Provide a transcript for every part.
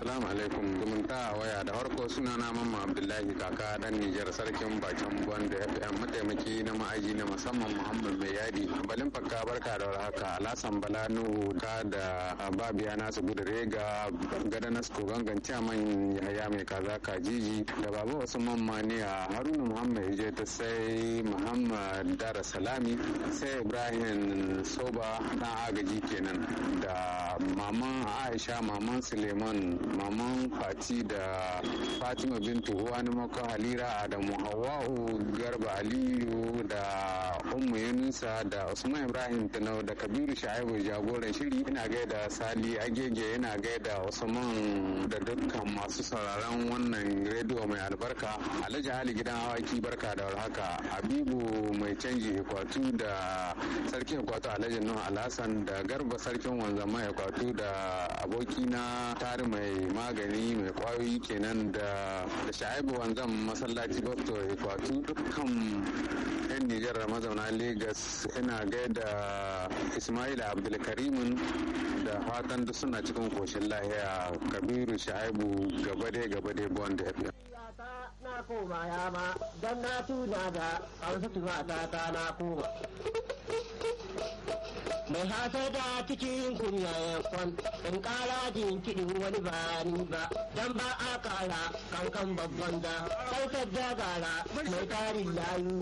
Assalamu alaikum zumunta a waya da harko suna na mamma Abdullahi kaka dan Nijar sarkin bakin Banda FM mataimaki na ma'aji na musamman Muhammad Mai Yadi. Balin fakka barka da warhaka Alasan Bala Nuhu ka da Babiya Nasu Gudurega gada Nasko gangan Tiaman Yahaya Mai Kaza Kajiji da Baba Usman Mani a Haruna Muhammad je ta sai Muhammad Dara Salami sai Ibrahim Soba dan agaji kenan da maman Aisha maman Suleiman maman Fati da Fatima Bintu Uwani Mako Halira Adamu Hawwa'u Garba Aliyu da Ummu Yunusa da Usman Ibrahim Tanau da Kabiru Shaibu jagoran shiri ina gaida Sali Agege ina gaida Usman da dukkan masu sauraron wannan rediyo mai albarka Alhaji Ali gidan awaki barka da warhaka Habibu mai canji Ikwatu da sarkin Ikwatu Alhaji Nuhu Alhassan da Garba sarkin wanzama Ikwatu da abokina tari mai magani mai kwayoyi kenan da Shaibu wanzan masallaci Doctor Ikwatu dukkan 'yan Nijar mazauna Legas ina gaida Ismail Abdulkarimin da fatan duk suna cikin koshin lahiya Kabiru Shaibu gabade gabade Bond FM. na koma ya ma don na tuna da ƙarfi mata ta na koma. Mai hasa da cikin kunya ya kwan in ƙara jin kiɗin wani ba ni ba don ba a ƙara kankan babban da ƙarfar da gara mai tarin layu.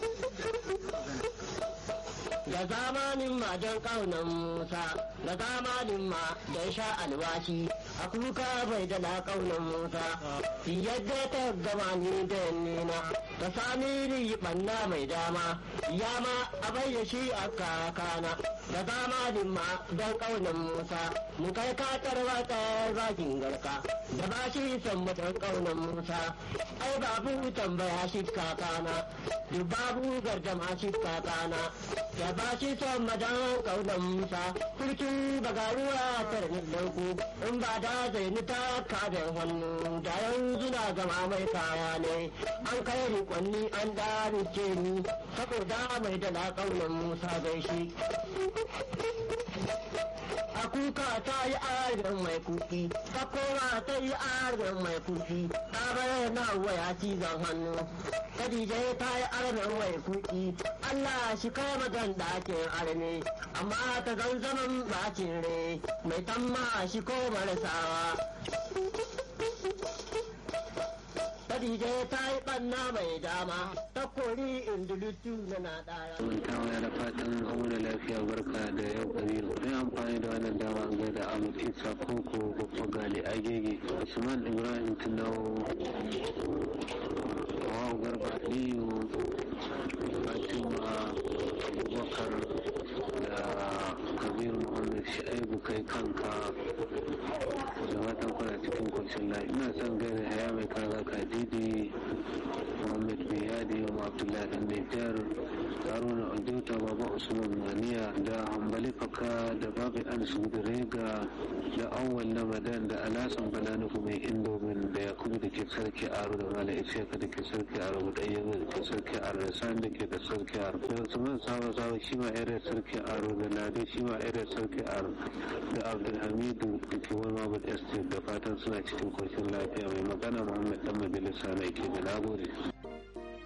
Da zamanin ma don ƙaunar Musa, da zamanin ma don sha alwashi, a kuka bai da na ƙaunar Musa, yadda ta gama ni da nina, da sami ni ɓanna mai dama, ya ma a bai shi a kakana, da zamanin ma don ƙaunar Musa, mu kai katar wata bakin garka, da ba shi son mutan ƙaunar Musa, ai babu tambaya shi kakana, duk babu gardama shi kakana, da ba shi son madan kaunan musa kurkin bagaruwa ta dauku in ba da zaini ta kada hannu da yanzu na zama mai kaya ne an kai rikonni an dace ni saboda mai da kaunan musa gaishe a kuka ta yi arin mai kuki ta koma ta yi arin mai kuki ta bayar na waya cizon hannu Khadija ta yi arin mai kuki Allah shi kai magan ɗakin arme amma ta zan zaman bacin re mai tamma shi ko marasawa Khadija ta yi ɓanna mai dama ta kori indulutu na na ɗara. Mun tawa da fatan aure lafiya barka da yau kabiru. Zai amfani da wannan dama an gaida Ahmad Isa Koko Baffa Gali Agege Usman Ibrahim Tunawo Hawa Garba Aliyu Fatima Abubakar da Kabiru Muhammad Sha'ibu kai kanka da fatan kuna cikin koshin lafiya. Ina son gaida haya mai kaza kadidi Muhammad Biyadi wa Abdullahi Dan Nijar Haruna Ojuta Baba Usman Maniya da Hambali Faka da Babu Anas Gudurega da Awwal Ramadan da Alasan Balanuku mai Indomin da Yakubu da ke sarki Aro da Mala Isiyaka da ke sarki Aro da Ɗayyabu da ke sarki Aro da Sani da ke da sarki Aro da Usman Sawa Sawa shi ma area sarki Aro da Lado shi ma area sarki Aro da Abdulhamidu da ke wani Mabud Estate da fatan suna cikin koshin lafiya mai magana Muhammad Dan Majalisa na ke da nagode.